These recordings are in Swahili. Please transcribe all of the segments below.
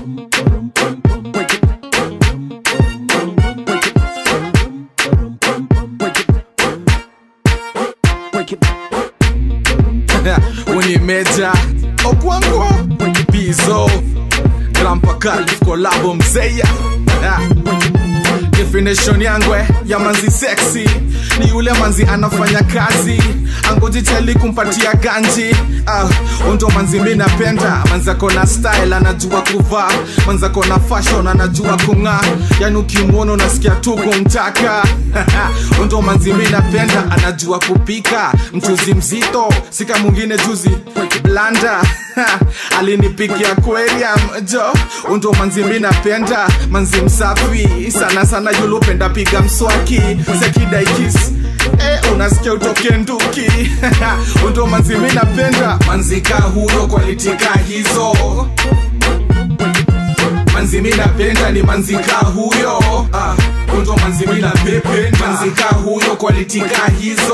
Unimeja Okwango Bizo Grandpa Calif Kolabo Mzeya Definition yangwe ya manzi sexy ni yule manzi anafanya kazi angoji chali kumpatia ganji ah, undo manzi mi napenda manzi ako na style anajua kuvaa manzi ako na fashion anajua kung'aa yani ukimwona unasikia tu kumtaka undo manzi mi napenda anajua kupika mchuzi mzito sika mwingine juzi blanda alinipikia aquarium jo undo manzi mi napenda manzi msafi sana sana yulupenda piga mswaki sekidaikis Eh, unasikia utoke nduki undo manzi mi napenda manzika huyo kwalitika hizo manzi mi napenda ni manzika huyo ah, undo manzi mi napependa manzika huyo kwalitika hizo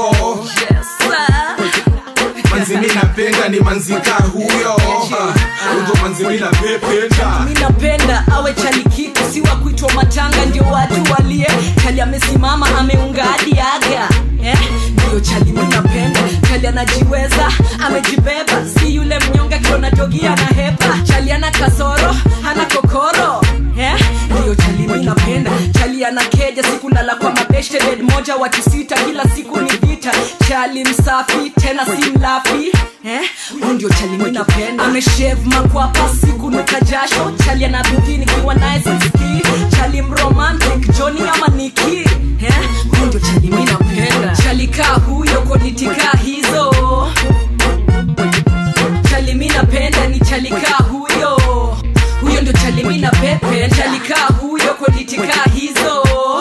manzi mi napenda ni manzika huyo ah, undo manzi mi napependa mi napenda awe chalikitu si wa kuitwa matanga ndio watu walie chali amesimama ameunga hadi aga eh? ndio chali mi napenda chali anajiweza amejibeba si yule mnyonga kiona jogi ana hepa chali ana kasoro hana kokoro eh? ndio chali mi napenda chali ana keja sikulala kwa mabeshte bed moja watu sita kila siku ni vita chali msafi tena si mlafi eh? huyu ndio chali mi napenda ameshev makwapa siku nuka jasho chali ana bidii nikiwa naye sisikii chali mromantic joni ama niki eh? huyu ndio chali mi napenda chali kaa huyo konitika hizo chali mi napenda ni chali kaa huyo huyo ndio chali mi napenda chali kaa huyo konitika hizo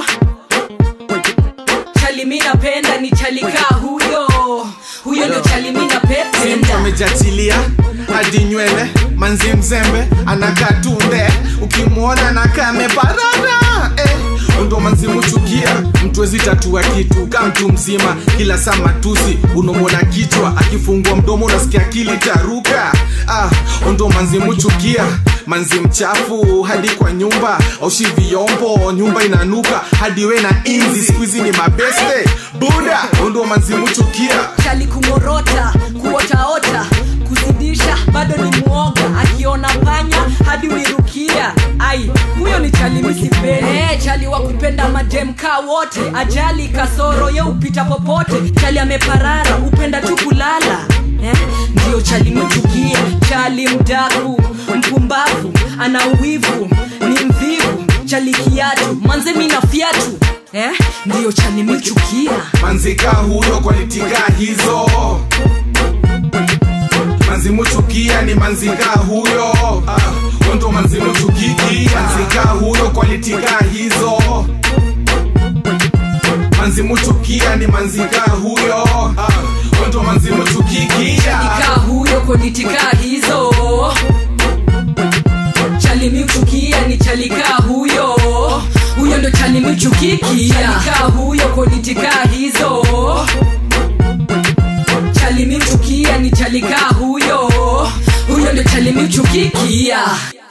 chali mi napenda ni chali kaa huyo huyo ndio chali mi mtu napenda amejachilia hadi nywele manzi mzembe anakaa tunde ukimwona anakaa ameparara eh. ndo manzi muchukia mtu wezi tatua kitu ka mtu mzima kila saa matusi unomwona kichwa akifungua mdomo unasikia akili taruka ah, ndo manzi muchukia manzi mchafu hadi kwa nyumba aushi vyombo nyumba inanuka hadi we na inzi skuizi ni mabeste buda ndo manzi muchukia chali kungorota kuotaota kuzidisha bado ni mwoga akiona panya hadi uirukia ai huyo ni chali misipeni hey, chali wa kupenda mademka wote ajali kasoro ye upita popote chali ameparara upenda tu kulala eh? ndio chali mchukia chali mdaku mpumbavu ana uwivu ni mvivu chali kiatu manze mina fiatu eh? ndio chali michukia manzika huyo kwalitika hizo manzi muchukia ni manzika huyo ah, ndo manzi muchukiki manzika huyo kwalitika hizo manzi muchukia ni manzika huyo ah, ndo manzi muchukiki kaa huyo konitika hizo chali miuchukia ni chalikaa huyo huyo ndo chali miuchukikia chalikaa huyo konitika hizo chali miuchukia ni chalikaa huyo huyo ndo chali miuchukikia